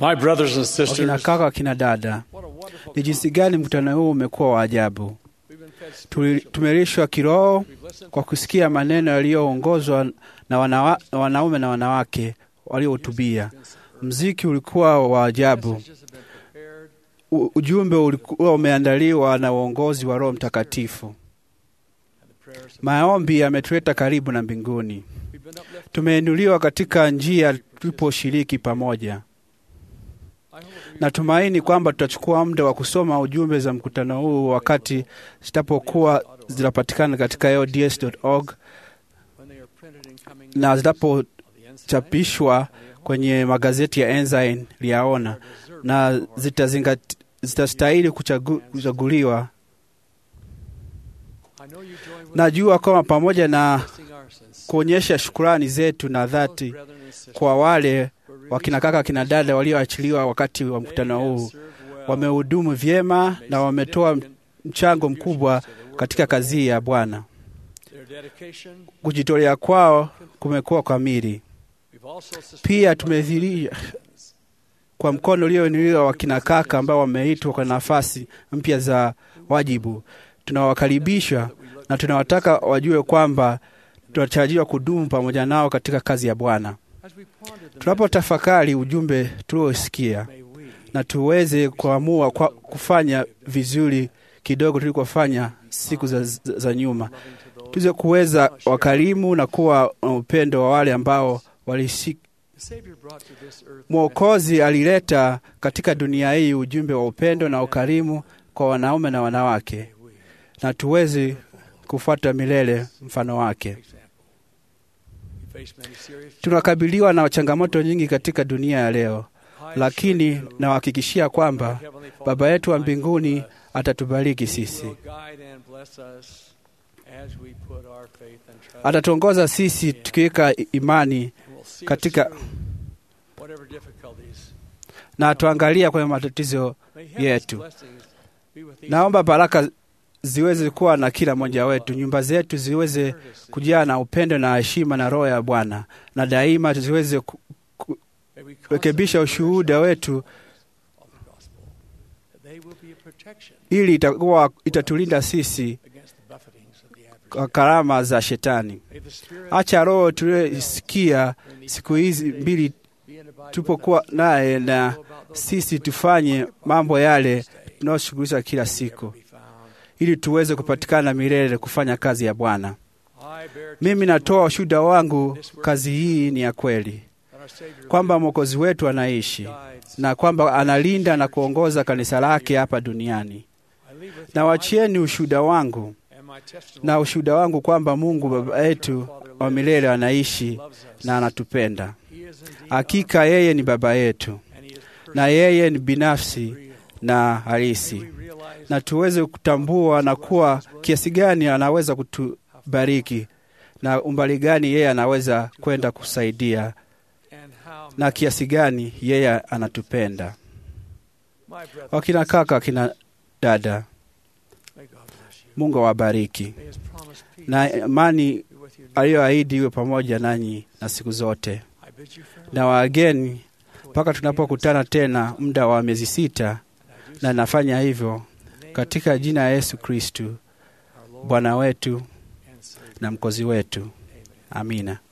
My brothers and wakina sisters, kaka, wakina dada, what a wonderful ni jinsi gani mkutano huu umekuwa wa ajabu. We've been fed Tuli- Tumelishwa kiroho We've listened kwa kusikia maneno yaliyoongozwa na wanawa, wanaume na wanawake waliohutubia. Mziki ulikuwa wa ajabu. messages have been prepared U- Ujumbe ulikuwa umeandaliwa na uongozi wa Roho Mtakatifu. and the prayers have Maombi yametuleta karibu na mbinguni. we've been uplifted. Tumeinuliwa katika njia tuliposhiriki pamoja. I hope we Natumaini kwamba tutachukua muda wa kusoma ujumbe za mkutano huu wakati zitapokuwa zinapatikana katika LDS.org when they are printed in coming na issues zitapochapishwa of the Ensign kwenye magazeti ya Ensign liyaona are deserving na of our zitazingati- zitastahili kuchagu, kuchaguliwa. I know you join with Najua kwamba pamoja na us in our sincere kuonyesha shukurani zetu na dhati brethren and sisters kwa wale who are released wakina kaka kina dada walioachiliwa wakati wa mkutano They have huu, served well, wamehudumu vyema made na wametoa significant mchango mkubwa contributions to the work katika of the kazi hii ya Bwana. Their dedication, Kujitolea kwao kumekuwa kamili. we've also sustained Pia by tumedhihirisha Christians kwa mkono ulioinuliwa wakina kaka ambao wameitwa kwa nafasi mpya za wajibu. Tunawakaribisha that we look na tunawataka wajue kwamba tunatarajiwa kudumu pamoja nao katika kazi ya Bwana. as we ponder the Tunapotafakari ujumbe tuliosikia message, may we na tuweze kuamua kwa kufanya vizuri kidogo tulikofanya siku za, za, za nyuma, loving to those tuweze kuweza wakarimu na kuwa na upendo wa wale ambao walisi. the Savior brought to this earth Mwokozi alileta katika dunia hii ujumbe wa upendo na ukarimu kwa wanaume na wanawake, may we na tuweze kufuata milele mfano wake. example. We face many serious Tunakabiliwa na changamoto nyingi katika dunia ya leo, challenges. I lakini assure you, nawahakikishia our kwamba Heavenly Father Baba yetu wa guides mbinguni us. atatubariki He sisi, will guide and bless us as we put our faith and trust atatuongoza sisi tukiweka imani and will see us katika- through whatever difficulties. na atuangalia kwenye matatizo. May heaven's yetu. blessings be with each Naomba baraka ziweze kuwa na kila mmoja wetu, nyumba zetu ziweze courtesy. kujaa na upendo na heshima na roho ya Bwana, na daima ziweze ku- May we kurekebisha constantly ushuhuda nourish wetu, of the gospel, that they will be a protection ili itakuwa itatulinda sisi against the buffetings of the adversary. kwa karama za Shetani. May the Spirit Acha roho tuliyosikia during these siku hizi days mbili be and abide with tulipokuwa us. naye na Know about those sisi things we tufanye think about mambo this yale day. tunayoshughulisha kila May we siku, ever be found. ili tuweze kupatikana milele kufanya kazi ya Bwana. I bear Mimi natoa ushuhuda wangu, kazi hii ni ya kweli, that our Savior kwamba Mwokozi wetu anaishi guides. na kwamba analinda na kuongoza kanisa lake hapa duniani. I leave with Na you my wachieni ushuhuda wangu and my testimony na ushuhuda wangu kwamba Mungu Baba yetu wa milele anaishi loves us. na anatupenda. He is indeed Hakika yeye ni Baba yetu our- and he is na yeye ni binafsi personal, real. na May halisi, we realize na tuweze kutambua na kuwa kiasi gani anaweza kutubariki na umbali gani yeye anaweza kwenda kusaidia and how na kiasi gani yeye anatupenda. my brethren, Wakina kaka, wakina dada, may God bless you. Mungu awabariki May his promised peace na amani be with you. aliyoahidi iwe pamoja nanyi na siku zote. I bid you farewell. Na wageni mpaka tunapokutana tena muda wa miezi sita, And I do na so nafanya hivyo in the name of katika jina ya Yesu Kristu our Lord Bwana wetu and Savior. na mkozi wetu. Amen. Amina.